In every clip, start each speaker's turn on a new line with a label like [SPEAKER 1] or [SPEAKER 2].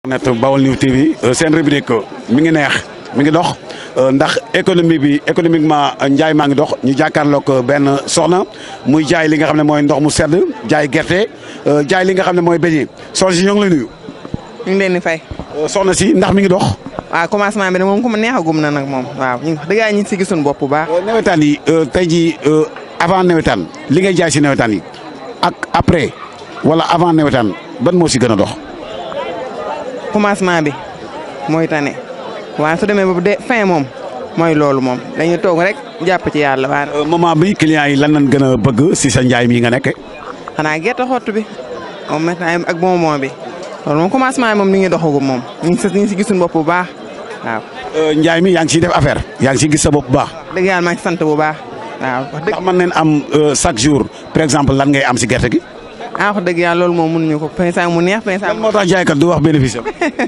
[SPEAKER 1] net Baol News TV seen rubrique mi ngi neex mi ngi dox ndax économie bi économiquement njaay maa ngi dox ñu jàkkaarloog benn soxna muy jaay li nga xam ne mooy ndox mu sedd jaay gerte jaay li nga xam ne mooy beñe soxna si ñoo ngi lay nuyu.
[SPEAKER 2] ñu ngi leen di fay.
[SPEAKER 1] soxna si ndax mi ngi dox.
[SPEAKER 2] waaw commencement bi de moom ku ma neexagum na nag moom waaw ñu wax dëgg yàlla ñu ngi si gisuñu bopp bu baax.
[SPEAKER 1] nawetaan yi tey jii avant nawetaan li ngay jaay si nawetaan yi ak après wala avant nawetaan ban moo si gën a dox.
[SPEAKER 2] commencement bi mooy tane waaye su demee ba de fin moom mooy loolu moom dañuy toog rek jàpp ci yàlla waaye.
[SPEAKER 1] moment bi clients yi lan lañ gën a bëgg si sa njaay mi nga nekk.
[SPEAKER 2] xanaa gerte xottu bi moom maintenant ak bonbon bi loolu moom commencement bi moom ni ngi doxagum moom ñu ngi si ñu ngi si gisuñu bopp bu baax waaw.
[SPEAKER 1] njaay mi yaa ngi siy def affaire yaa ngi siy gis sa bopp bu baax.
[SPEAKER 2] dëgg yàlla maa ngi sant bu baax waaw. wax dëgg
[SPEAKER 1] ndax mën neen am chaque jour par exemple lan ngay am si gerte gi.
[SPEAKER 2] ah wax dëgg yàlla loolu moom mënuñu ko pensa mu neex pensa
[SPEAKER 1] lan moo tax jaaykat du wax bénéfice am.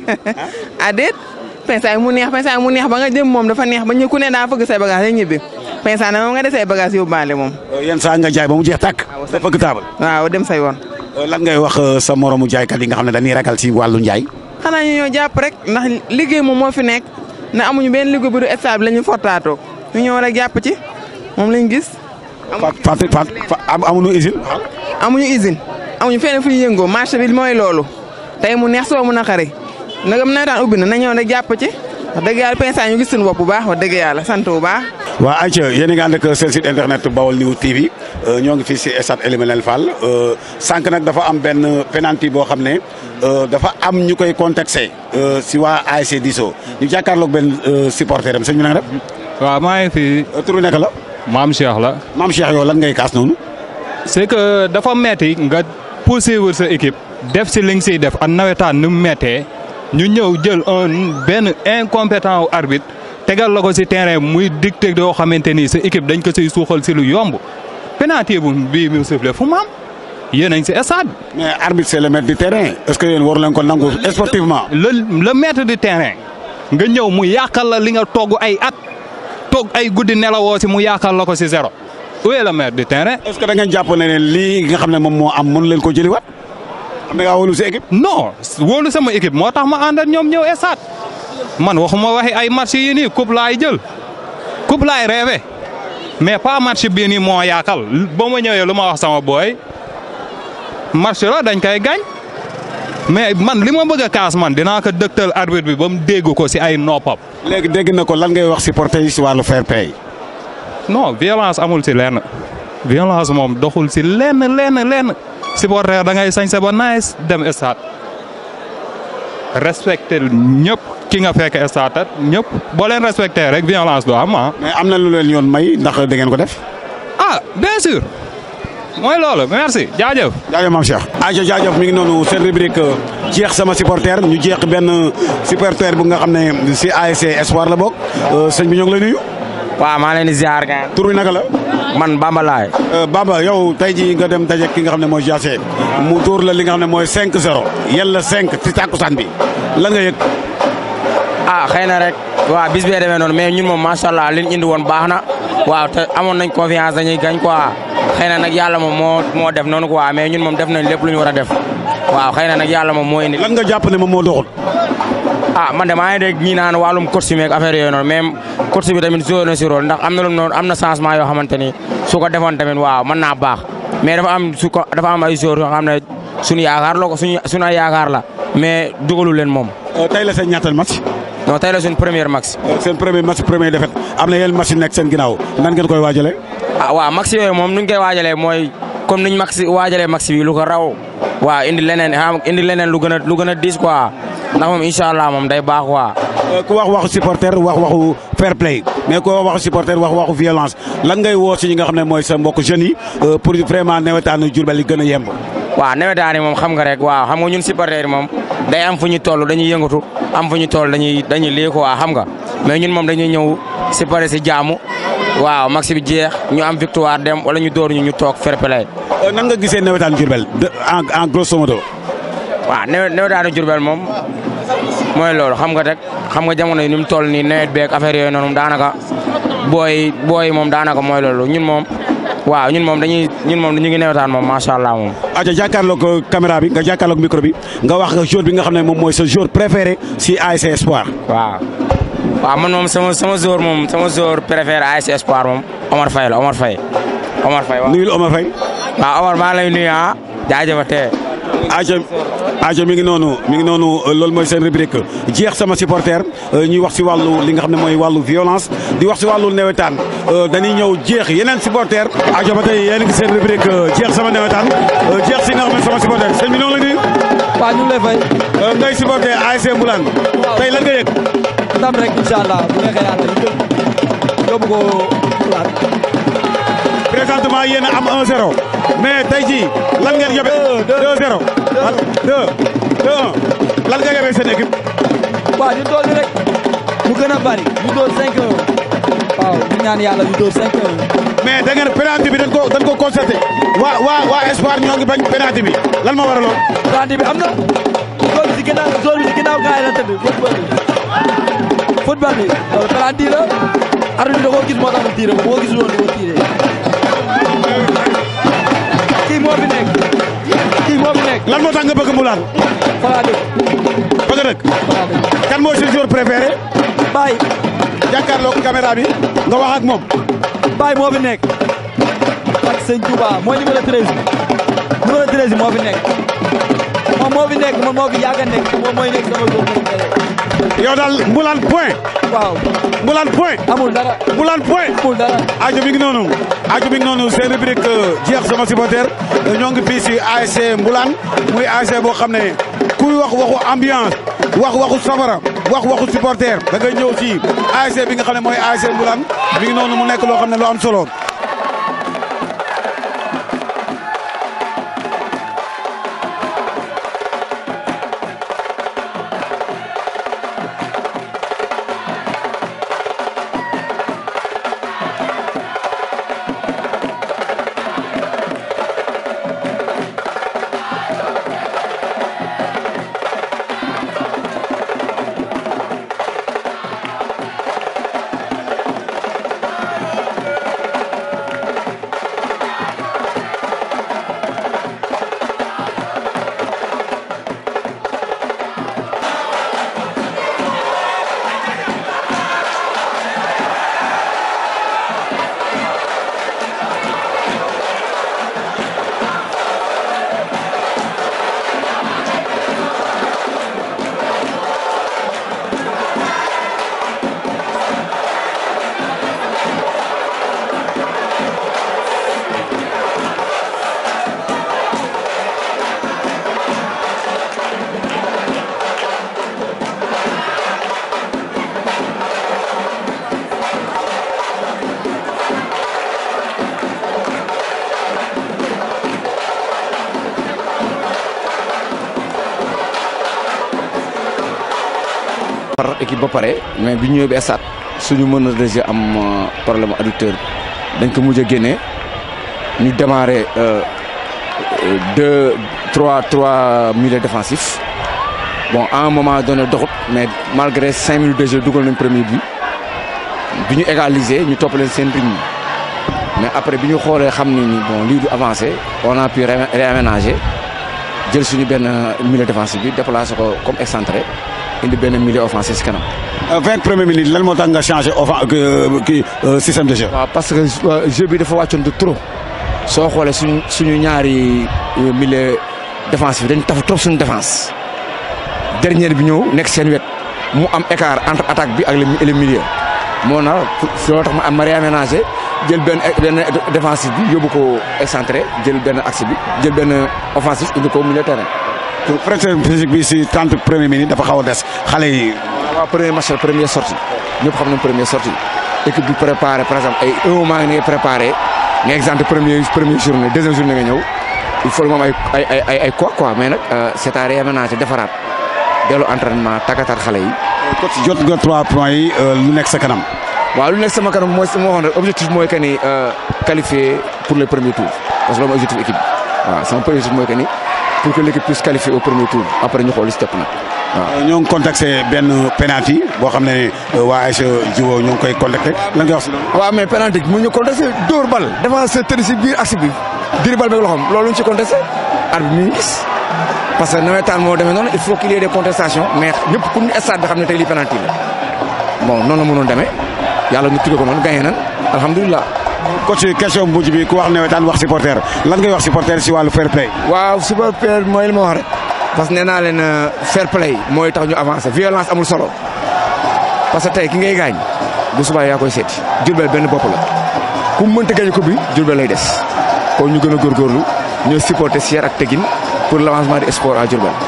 [SPEAKER 2] ah déet pensa mu neex pensa mu neex ba nga jëm moom dafa neex ba ñu ku ne daa fëgg say bagage rek ñibbi pensa na moom nga desee bagage yóbbaale moom.
[SPEAKER 1] yenn saa nga jaay ba mu jeex tàkk. sa fëgg taabal.
[SPEAKER 2] waaw dem say woon.
[SPEAKER 1] lan ngay wax sa moromu jaaykat yi nga xam ne dañuy ragal si wàllu njaay.
[SPEAKER 2] xanaa ñu ñëw jàpp rek ndax liggéey moom moo fi nekk ne amuñu benn liggéey bu du stable la ñu fortaatoo ñu ñëw rek jàpp ci moom lañ gis.
[SPEAKER 1] Fat Fat Fat amuñu usine.
[SPEAKER 2] amuñu usine amuñu fenn fu ñu yëngoo marché bi mooy loolu tey mu neex soo mu naqari nagam nawetaan ubbi na na ñëw rek jàpp ci wax dëgg yàlla pensa ñu gis suñu bopp bu baax wax dëgg yàlla sant bu baax.
[SPEAKER 1] waa ayca yéen a ngi ànd ak seen site internet Baol News TV ñoo ngi fii si stade Elimanel Fall sànq nag dafa am benn penalty boo xam ne dafa am ñu koy contexté si waa ASC Diso ñu jàkkaarloog benn supporter am sëñ bi na nga def.
[SPEAKER 3] waaw maa ngi fi.
[SPEAKER 1] tur bi nekk la.
[SPEAKER 3] maam Cheikh la.
[SPEAKER 1] maam Cheikh yow lan ngay kaas noonu.
[SPEAKER 3] c'est que dafa metti nga poursuivre sa équipe def si li nga siy def ak nawetaan nu mu mettee ñu ñëw jël un benn incompétent wu arbitre tegal la ko si terrain muy dicté yoo xamante ni sa équipe dañ ko siy suuxal si lu yomb penalty bu bii mu sifflé fu mu am yéen a ngi si stade.
[SPEAKER 1] mais arbitre c'est le maître du terrain est-ce que yéen waru leen ko nangu sportivement.
[SPEAKER 3] le le maître du terrain nga ñëw mu yàqal la li nga togg ay at toog ay guddi nelawoo si mu yàqal la ko si zéro où est le maître du terrain.
[SPEAKER 1] est-ce que da ngeen jàpp ne lii nga xam ne moom moo am mënu leen ko jëliwaat am na ngaa wóolu sa équipe.
[SPEAKER 3] non wóolu sama équipe moo tax ma ànd ak ñoom ñëw stade man waxuma waxi ay match yi nii coupe laay jël coupe laay rêvé mais pas match bii nii moo yaakal ba ma ñëwee lu ma wax sama booy match la dañ koy gañ mais man li ma bëgg a kaas man dinaa ko dëgtal arbitre bi ba mu dégg ko si ay noppam.
[SPEAKER 1] léegi dégg na ko lan ngay wax supporter yi si wàllu fair play.
[SPEAKER 3] non violence amul si lenn violence moom doxul si lenn lenn lenn supporter da ngay sañse ba nice dem stade respecté ñëpp ki nga fekk stade ñëpp boo leen respecté rek violence du am ah.
[SPEAKER 1] mais am na lu leen yoon may ndax da ngeen ko def.
[SPEAKER 3] ah bien sûr mooy loolu merci jaajëf.
[SPEAKER 1] jaajëf maam Cheikh. aja jaajëf mi ngi noonu seen rubrique jeex sama supporter ñu jeex benn supporter bu nga xam ne si ASC Espoir la bokk sëñ bi ñoo ngi lay nuyu.
[SPEAKER 4] waaw maa leen di ziar gaan
[SPEAKER 1] tur bi naka la.
[SPEAKER 4] man Bamba laay.
[SPEAKER 1] Bamba yow tey jii nga dem daje ki nga xam ne mooy Jassé mu tuur la li nga xam ne mooy 5-0 yàlla 5 ci tàkkusaan bi la nga yëg.
[SPEAKER 4] ah xëy na rek waaw bis bee demee noonu mais ñun moom macha allah li ñu indi woon baax na waaw te amoon nañ confiance dañuy gañ quoi xëy na nag yàlla moom moo moo def noonu quoi mais ñun moom def nañ lépp lu ñu war a def waaw xëy na nag yàlla moom moo indi.
[SPEAKER 1] lan nga jàpp ne moom moo doxul.
[SPEAKER 4] ah man de maa ngi dégg ñii naan wàllum coach meeg affaire yooyu noonu même coach bi tamit joué na si rôle ndax am na lu noonu am na changement yoo xamante ni su ko defoon tamit waaw mën naa baax mais dafa am su ko dafa am ay joueurs yoo xam ne suñu yaakaar la ko suñu suñu ay yaakaar la mais dugalu leen moom.
[SPEAKER 1] tey la seen ñaatal match.
[SPEAKER 4] non tey la suñu premier match.
[SPEAKER 1] seen premier match premier défaite am na yeneen match yu nekk seen ginnaaw nan ngeen koy waajalee.
[SPEAKER 4] ah waaw match yooyu moom nuñ koy waajalee mooy comme niñ match waajalee match bi lu ko raw waaw indi leneen xam indi leneen lu gën a lu gën a diis quoi ndax moom incha allah moom day baax quoi.
[SPEAKER 1] ku wax waxu supporter wax waxu fair play mais ku wax waxu supporter wax waxu violence lan ngay woo si ñi nga xam ne mooy sa mbokk jeunes yi pour vraiment nawetaanu Diourbel yi gën a yemb.
[SPEAKER 4] waaw nawetaan yi moom xam nga rek waaw xam nga ñun supporter yi moom day am fu ñu toll dañuy yëngatu am fu ñu toll dañuy dañuy lii quoi xam nga mais ñun moom dañuy ñëw supporter si jaamu waaw match bi jeex ñu am victoire dem wala ñu door ñu ñu toog fair play.
[SPEAKER 1] nan nga gisee nawetaanu Diourbel en en grosso modo.
[SPEAKER 4] waaw nawetaanu Diourbel moom mooy loolu xam nga rek xam nga jamono yi ni mu toll nii nawet beeg affaire yooyu noonu daanaka booy booy moom daanaka mooy loolu ñun moom waaw ñun moom dañuy ñun moom ñu ngi newetaan moom macha allah moom.
[SPEAKER 1] aja jàkkaarloog caméra bi nga jàkkaarloog micro bi nga wax jour bi nga xam ne moom mooy sa jour préféré si ASC Espoir.
[SPEAKER 4] waaw waaw man moom sama sama joueur moom sama joueur préféré ASC Espoir moom Omar Faye la Omar Faye Omar Faye waaw.
[SPEAKER 1] nuyul Omar Faye.
[SPEAKER 4] waaw Omar maa lay nuyu ah jaajëfatee.
[SPEAKER 1] aja aja mi ngi noonu mi ngi noonu loolu mooy seen rubrique jeex sama supporter ñuy wax si wàllu li nga xam ne mooy wàllu violence di wax si wàllu newetaan dañuy ñëw jeex yeneen supporter aja ba tey yéen a ngi seen rubrique jeex sama newetaan jeex si nga xam ne sama supporter sëñ bi noonu la nuyu.
[SPEAKER 5] waaw ñu ngi lay fay.
[SPEAKER 1] ngay supporter ASC Mboulane. tey lan nga yëg.
[SPEAKER 5] ndam rek incha allah bu neexee yàlla ñu jël yóbbu ko Mboulane.
[SPEAKER 1] présentement yéen a am 1-0 mais tey jii lan ngeen yóbbee. 2-0 2 2 lan nga yóbbee seen équipe.
[SPEAKER 5] waaw ñu dool rek mu gën a bari ñu dool 5 waaw ñu ñaan yàlla ñu dool 5
[SPEAKER 1] mais da ngeen penalty bi dañ ko dañ ko constaté waa waa waa Espoir ñoo ngi bañ penalty bi lan moo waraloon.
[SPEAKER 5] penalty bi am na zone bi si ginnaaw zone bi si ginnaaw gars yi la tëdd football bi football bi loolu penalty la arbitre bi da koo gis moo tax mu tiire ko boo gisul woon du ko tiire kii moo fi nekk kii moo fi nekk
[SPEAKER 1] lan moo tax nga bëgg Mboulane.
[SPEAKER 5] falaa dëkk
[SPEAKER 1] bëgg dëkk.
[SPEAKER 5] falaa dëkk
[SPEAKER 1] kan mooy seen joueur préféré.
[SPEAKER 5] Baye
[SPEAKER 1] jàkkaarloog caméra bi nga wax ak moom.
[SPEAKER 5] Baye moo fi nekk ak sëñ Touba mooy numéro 13 numéro 13 moo fi nekk moom moo fi nekk moom moo fi yàgg a nekk moom mooy nekk sama góor
[SPEAKER 1] yow daal Mboulane point.
[SPEAKER 5] waaw
[SPEAKER 1] Mboulane point.
[SPEAKER 5] amul dara
[SPEAKER 1] Mboulane point.
[SPEAKER 5] amul dara
[SPEAKER 1] aajo mi ngi noonu aajo mi ngi noonu seen rubrique jeex sama supporter ñoo ngi fii si ASC Mboulane muy ASC boo xam ne kuy wax waxu ambiance wax waxu safara wax waxu supporter da ngay ñëw ci ASC bi nga xam ne mooy ASC Mboulane mi ngi noonu mu nekk loo xam ne lu am solo.
[SPEAKER 6] par équipe ba pare mais bi ñu ñëwee ba stade suñu mën a déjà am problème adducteur dañ ko mujj a génne ñu démarré deux trois trois milieux défensifs bon à un moment donné doxut mais malgré cinq minutes de jeu dugal nañ premier but bi ñu égaliser ñu topp leen seen rythme mais après bi ñu xoolee xam ni ni bon lii du avancé on a pu réaménager jël suñu benn milieu défensif bi déplacé ko comme excentré indi benn milieu offensif si kanam.
[SPEAKER 1] vingt premières minutes lan moo tax nga changé offen kii système de jeu.
[SPEAKER 6] waaw parce que jeu bi dafa wàccoon de trop soo xoolee suñu suñu ñaari milieu défensif dañ taf trop suñu défense dernière bi ñëw nekk seen wet mu am écart entre attaque bi ak le milieu moo na loo tax ma am ma réaménagé jël benn benn défensif bi yóbbu ko excentré jël benn axe bi jël benn offensif indi ko milieu terrain.
[SPEAKER 1] pression physique bi si trente premières minutes dafa xaw a des xale yi.
[SPEAKER 6] waaw premier match la première sortie ñëpp xam nañ première sortie équipe bi préparé par exemple ay un mois nga préparé nga exemple premier première journée deuxième journée nga ñëw il faut moom ay ay ay ay quoi quoi mais nag c'est à réaménager defaraat dellu entraînement tàggatat xale yi.
[SPEAKER 1] coach jot nga trois points yi lu nekk sa kanam.
[SPEAKER 6] waaw lu nekk sama kanam mooy sama waxoon rek objectif mooy que ni qualifier pour le premier tour parce que loolu mooy objectif équipe bi waaw sama premier objectif mooy que ni pour que l'équipe puisse qualifier au premier tour après ñu xool step nag.
[SPEAKER 1] ñoo ngi contacté benn penalty boo xam ne waa ASC Djigo ñoo ngi koy contacté lan nga wax si loolu.
[SPEAKER 6] waaw mais penalty mu ñu contesté dóor bal défenseur tëdd si biir axe bi diri bal beeg loxoom loolu ñu ci contesté arbitre bi mi ngi gis parce que nawetaan moo demee noonu il faut qu'il y ait des contestations mais ñëpp ku ñu stade bi xam ne tey lii penalty la bon noonu la mënoon demee yàlla ñu tuddee ko noonu gagné nan alhamdulilah.
[SPEAKER 1] coach question bu mujj bi ku wax nawetaan wax supporter lan ngay wax supporter si wàllu fair play.
[SPEAKER 6] waaw supporter mooy li ma wax rek parce que nee naa leen fair play mooy tax ñu avancer violence amul solo parce que tey ki ngay gaañ bu subaa yaa koy seeti Diourbel benn bopp la ku mu mënta gañ ko bi Diourbel lay des kon ñu gën a góorgóorlu ñoo supporter si yar ak tegin pour l' avancement du sport à Diourbel.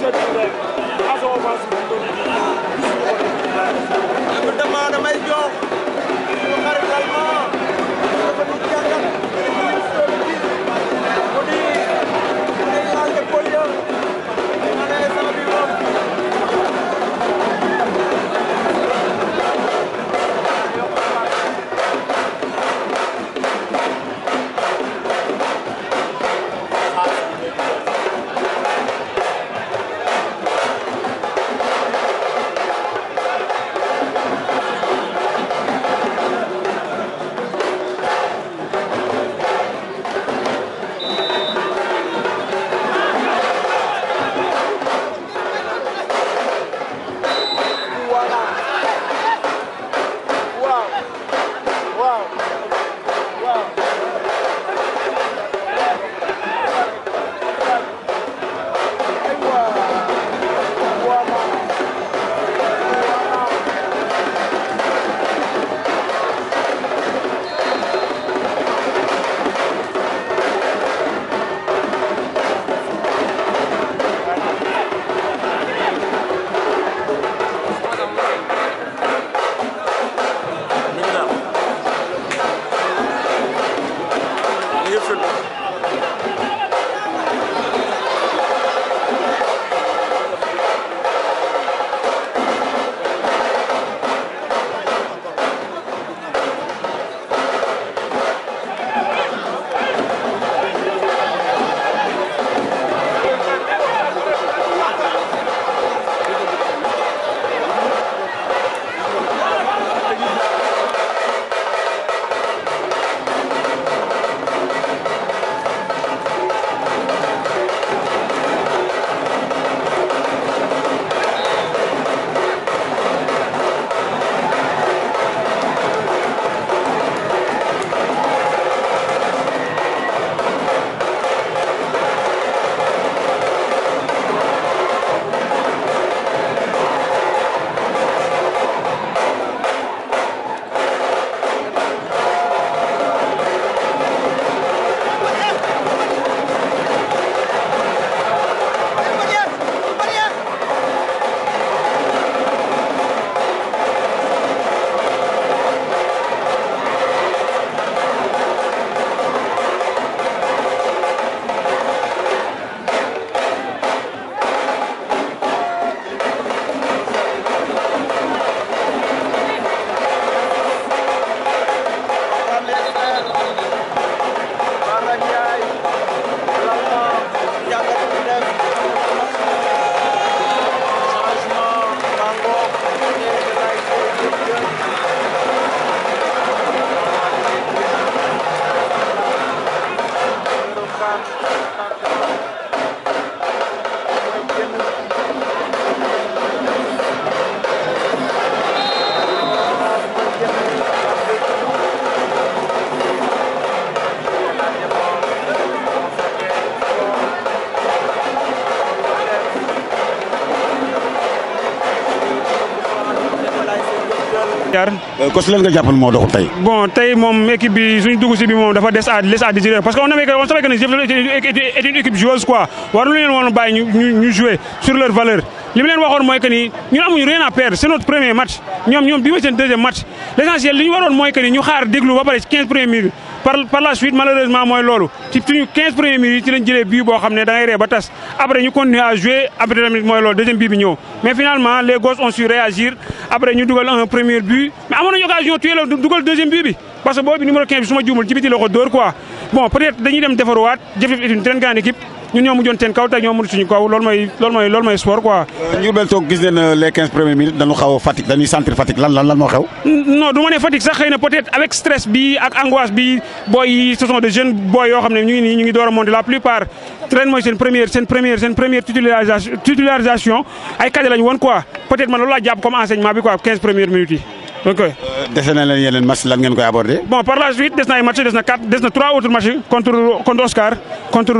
[SPEAKER 1] ko si leen nga jàppal moo doxul tey.
[SPEAKER 7] bon tey moom équipe bi suñu dugg si bi moom dafa des à les à désirer parce que on avait on savait que ne Jëf est une équipe joueuse quoi waruñu leen woon bàyyi ñu ñu jouer sur leur valeur li mu leen waxoon mooy que ni ñun amuñu rien à perdre c'est notre premier match ñoom ñoom bi mooy seen deuxième match l'essentiel li ñu waroon mooy que ni ñu xaar déglu ba pare ci 15 premières minutes par par la suite malheureusement mooy loolu ci suñu 15 premières minutes ci lañ jëlee bii boo xam ne da ngay ree ba tas après ñu continuer à jouer après tamit mooy loolu deuxième bii bi ñëw mais finalement les gosses ont su réagir après ñu dugal un premier but mais amoon nañu occasion tuer la dugal deuxième but bi parce que boobu numéro 15 bi su ma juumul ci biti la ko dóor quoi bon peut être dañuy dem defaruwaat Jëf est une très grande équipe ñun ñoo mujjoon seen kaw te ñoo mënut suñu kaw loolu mooy loolu mooy loolu mooy sport quoi.
[SPEAKER 1] Ndiourbel toog gis nañ les 15 premières minutes dañu xaw a fatigue dañuy sentir fatigue lan lan lan moo xew.
[SPEAKER 7] non du ma ne fatigue sax xëy na peut-être avec stress bi ak angoisse bi booy yi ce sont des jeunes booy yoo xam ne ñu ngi nii ñu ngi door a monter la plupart ren mooy seen première seen première seen première titularisation titularisation ay cadre lañu woon quoi peut-être man loolu laa jàpp comme enseignement bi quoi 15 premières minutes yi ok.
[SPEAKER 1] dese na leen yeneen match lan ngeen koy aborder.
[SPEAKER 7] bon par la suite des na ay match des na quatre des na trois autres matchs contre contre Oscar contre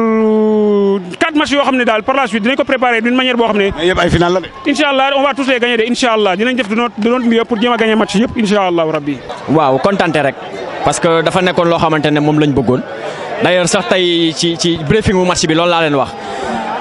[SPEAKER 7] quatre matchs yoo xam ne daal par la suite dinañ ko préparer d'une manière boo xam ne.
[SPEAKER 1] mais yëpp ay final la de.
[SPEAKER 7] incha allah on va tous les gagner de incha allah dinañ def de notre de notre mieux pour jéem a gagner match yëpp incha allah rabbi.
[SPEAKER 8] waaw kontante rek parce que dafa nekkoon loo xamante ne moom lañ bëggoon d'ailleurs sax tey ci ci briefing mu match bi loolu laa leen wax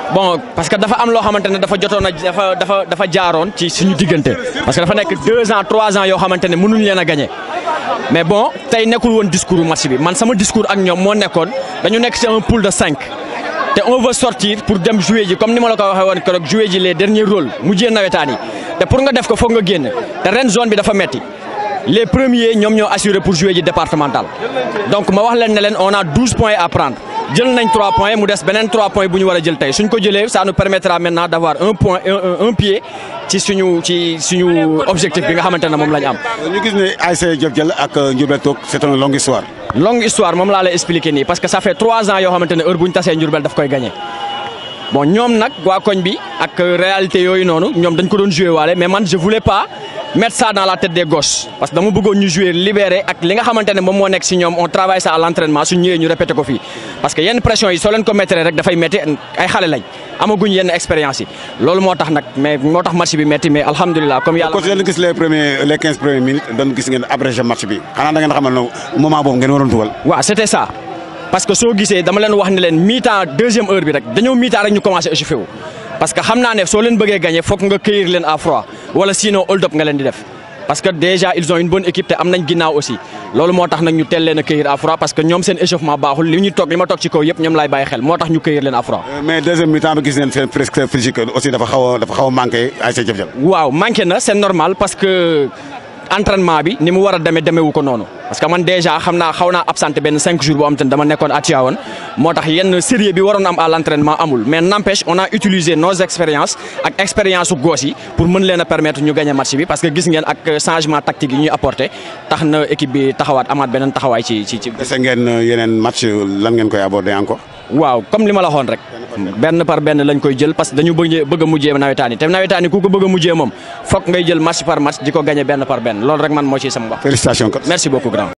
[SPEAKER 8] bon parce que dafa am loo xamante ne dafa jotoon a dafa dafa dafa jaaroon ci suñu diggante parce que dafa nekk deux ans trois ans yoo xamante ne mënuñ leen a gagné mais bon tey nekkul woon discours match bi man sama discours ak ñoom moo nekkoon dañu nekk ci un pool de cinq te on veut sortir pour dem jouer ji comme ni ma la ko waxee woon keroog jouer ji les derniers rôles mujjee nawetaan yi te pour nga def ko foog nga génn te ren zone bi dafa metti les premiers ñoom ñoo assuré pour jouer ji départemental donc ma wax leen ne leen on a douze points à prendre jël nañ trois points mu des beneen trois points bu ñu war a jël tey suñ ko jëlee ça nous permettra maintenant d' avoir un point un un pied ci suñu ci suñu objectif bi nga xamante ne moom la ñu am.
[SPEAKER 1] ñu gis ne ASC Diop Dial ak Ndiourbel Toog c' est une longue histoire.
[SPEAKER 8] longue histoire moom laa lay expliquer nii parce que ça fait trois ans yoo xamante ne heure bu ñu tasee Ndiourbel daf koy gagné bon ñoom nag waa koñ bi ak réalité yooyu noonu ñoom dañ ko doon joué waale mais man je voulais pas mettre ça dans la tête des gosses parce que dama bëggoon ñu jouer libéré ak li nga xamante ne moom moo nekk si ñoom on travaille ça à l' entraînement suñ ñëwee ñu répété ko fii parce que yenn pression yi soo leen ko mettre rek dafay métti ay xale lañ amaguñ yenn expérience yi loolu moo tax nag mais moo tax match bi métti mais alhamdulilah comme yàlla.
[SPEAKER 1] kon yéen gis les premiers les quinze premières minutes doon gis ngeen abrégé match bi xanaa da ngeen xamal ne moment boobu ngeen waroon dugal.
[SPEAKER 8] waaw c' était ça parce que soo gisee dama leen wax ne leen mi-temps deuxième heure bi rek dañoo mi-temps rek ñu commencé échauffé wu parce que xam naa ne soo leen bëggee gagné foog nga cueillir leen à froid wala sinon hold up nga leen di def parce que déjà ils ont une bonne équipe te am nañ ginnaaw aussi loolu moo tax nag ñu teel leen a cueillir à froid parce que ñoom seen échauffement baaxul li ñu toog li ma toog ci kaw yëpp ñoom laay bàyyi xel moo tax ñu cueillir leen à froid.
[SPEAKER 1] mais deuxième mi-temps bi gis neen seen presque physique aussi dafa xaw a dafa xaw a manqué ASC Diop Dial.
[SPEAKER 8] waaw manqué na c' est normal parce que entraînement bi ni mu war a demee demeewu ko noonu parce que man déjà xam naa xaw naa absenté benn cinq jours boo xam te ne dama nekkoon à Tivaouane moo tax yenn sérieux bi waroon am à l' entraînement amul mais n' empêche on a utilisé nos expériences ak expérience su goos yi pour mën leen a permettre ñu gagné match bi parce que gis ngeen ak changement tactique yi ñuy apporté tax na équipe bi taxawaat amaat beneen taxawaay ci ci ci.
[SPEAKER 1] dese ngeen yeneen match lan ngeen koy aborder encore.
[SPEAKER 8] waaw comme li ma la waxoon rek. benn par benn lañ koy jël parce que dañu bëgg bëgg a mujjee nawetaan yi te nawetaan yi ku ko bëgg a mujjee moom foog ngay jël match par match di ko gagné benn par benn loolu rek man moo ciy sama wax.
[SPEAKER 1] félicitations.
[SPEAKER 8] merci beaucoup grand.